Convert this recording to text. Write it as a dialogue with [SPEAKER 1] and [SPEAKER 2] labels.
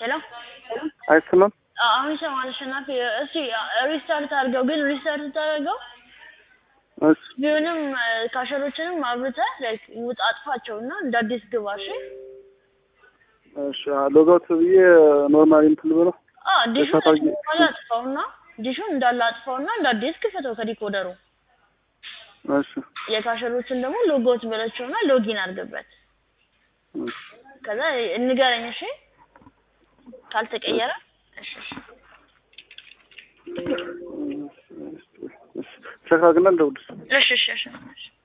[SPEAKER 1] ሄሎ
[SPEAKER 2] አይሰማም?
[SPEAKER 1] አሁን ይሰማል አሸናፊ። እስኪ ሪስታርት አድርገው፣ ግን ሪስታርት ታደርገው
[SPEAKER 2] እሺ
[SPEAKER 1] ቢሆንም ካሸሮችንም አብርተህ ላይክ ውጣ አጥፋቸው እና እንደ አዲስ ግባ። እሺ
[SPEAKER 2] እሺ ሎጋውት ብዬ ኖርማሊ እንትን ልበለው።
[SPEAKER 1] አ ዲሹን
[SPEAKER 2] እሳት አድርጌ-
[SPEAKER 1] ኖርማሊ አጥፋውና ዲሹን እንዳለ አጥፋውና እንደ አዲስ ክፈተው ከዲኮደሩ።
[SPEAKER 2] እሺ
[SPEAKER 1] የካሸሮችን ደግሞ ሎጎት በለቸውና ሎጊን አድርግበት።
[SPEAKER 2] እሺ
[SPEAKER 1] ከዛ እንገረኝ እሺ፣ ካልተቀየረ እሺ እሺ
[SPEAKER 2] ቸክ አድርግና እንደውልሽ
[SPEAKER 1] እሺ እሺ እሺ እሺ